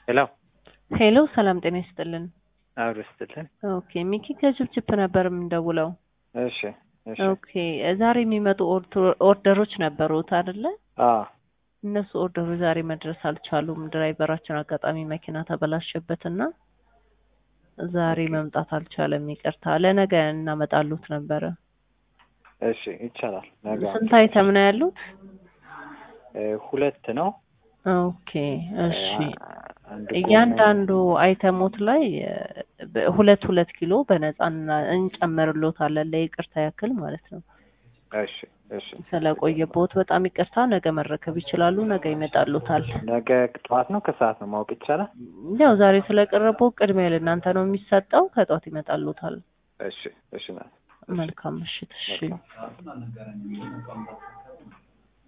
ሄሎ ሄሎ ሰላም ጤና ይስጥልን። አብሮ ስትልን ኦኬ ሚኪ ከችፕችፕ ነበር የምንደውለው። እሺ እሺ ኦኬ ዛሬ የሚመጡ ኦርቶ- ኦርደሮች ነበሩት አይደለ? አ እነሱ ኦርደሮች ዛሬ መድረስ አልቻሉም። ድራይቨራችን አጋጣሚ መኪና ተበላሸበትና ዛሬ መምጣት አልቻለም። ይቅርታ። ለነገ እናመጣሉት ነበረ። እሺ ይቻላል። ነገ ስንት አይተም ነው ያሉት? እ ሁለት ነው። ኦኬ እሺ። አንድ እያንዳንዱ አይተሞት ላይ እ በ- ሁለት ሁለት ኪሎ በነፃ እና- እንጨምርሎታለን ለይቅርታ ያክል ማለት ነው። እሺ እሺ ስለቆየቦት በጣም ይቅርታ። ነገ መረከብ ይችላሉ። ነገ ይመጣሉታል። ነገ ጠዋት ነው ከሰዓት ነው ማወቅ ይቻላል? ያው ዛሬ ስለቀረበው ቅድሚያ ለእናንተ ነው የሚሰጠው። ከጧት ይመጣሉታል። እሺ እሺ ናት መልካም ምሽት። እሺ መልካም